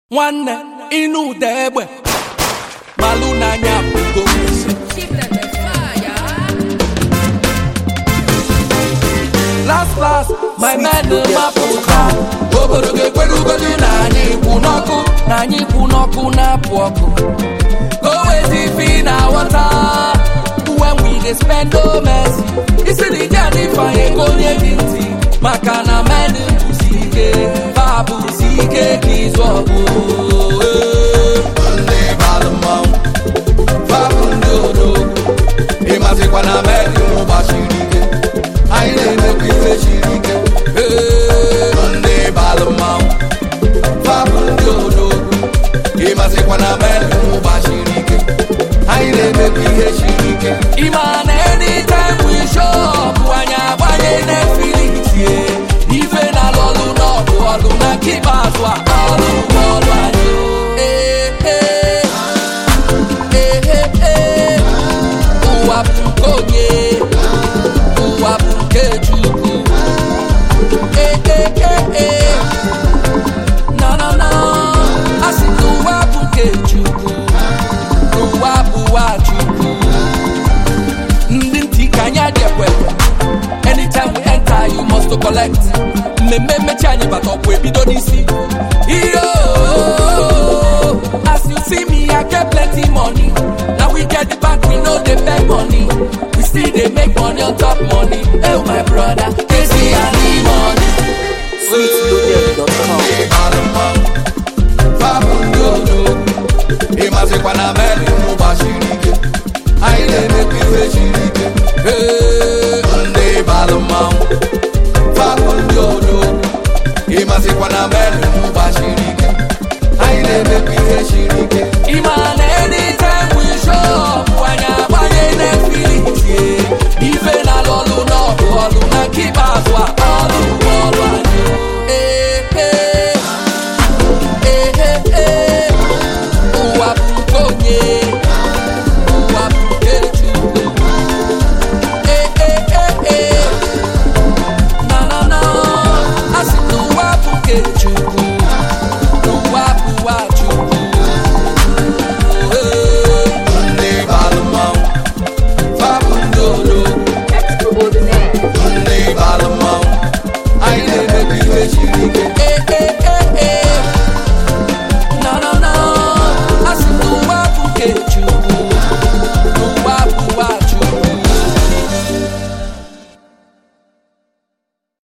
nwanne ịnụ ụda egbe malụ n'anya bụgo last last my men mapụta obodo ga-ekwere ugodu na anyị kwụ n'ọkụ na anyị kwụ n'ọkụ na-apụ ọkụ go wezi fi na wọta when we dey spend no mercy isi na ije adị fanye ka onye dị ntị maka na men bụsi ike fa bụsi ike ka izu ọgụ ndị balụ mmanwụ fabụ ndị odogwu ịmazikwa na meri gbachiri ike anyị na-emekwa ife siri ike ndị balụ mmanwụ fabụ ndị odogwu ịmazikwa na meri gbachiri ike anyị na-emekwa ihe siri ike ịma na anytime we show up anyị agbanye Netflix ye ife na lọlụ n'ọdụ ọlụ na nke ikpeazụ a ọlụ bụ ọlụ anyị Ee, ee. Ee, ee, ee. ụwa bụ nke onye ụwa bụ nke Chukwu Ee, ee, ee, ee. na na na a sị na ụwa bụ nke Chukwu ụwa bụ ụwa Chukwu ndị ntị ka anyị adị ekwekwe anytime we enter you must to collect mmemme mmechi anyị bata ọkwụ ebido n'isi iyo as you see me i get plenty money na we get the bank we no dey beg money we still dey make money on top money oh my brother kezi ani money. sweetloaded.com. ndị balụ mmanwụ fabụ ndị odogwu ịmazikwa na meri gbachiri ike anyị na-emekwa ife siri ike Hey. ndị balụ mmanwụ fabụ ndị odogwu ịmazikwa na meri gbachiri ike anyị na-emekwa ihe siri ike Ịma na anytime we show up anyị agbanye Netflix ye ife na lọlụ n'ọdụ ọlụ na nke ikpeazụ a ọlụ bụ ọlụ anyị Ee, ee. Ee, ee, ee. ụwa bụ nke onye ụwa bụ nke Chukwu Ee, ee, ee, ee. na na na a sị na ụwa bụ nke Chukwu ụwa bụ ụwa Chukwu Ee. ndị balụ mmanwụ fabụ ndị odogwu ndị balụ mmanwụ anyị na-emekwa ihe siri ike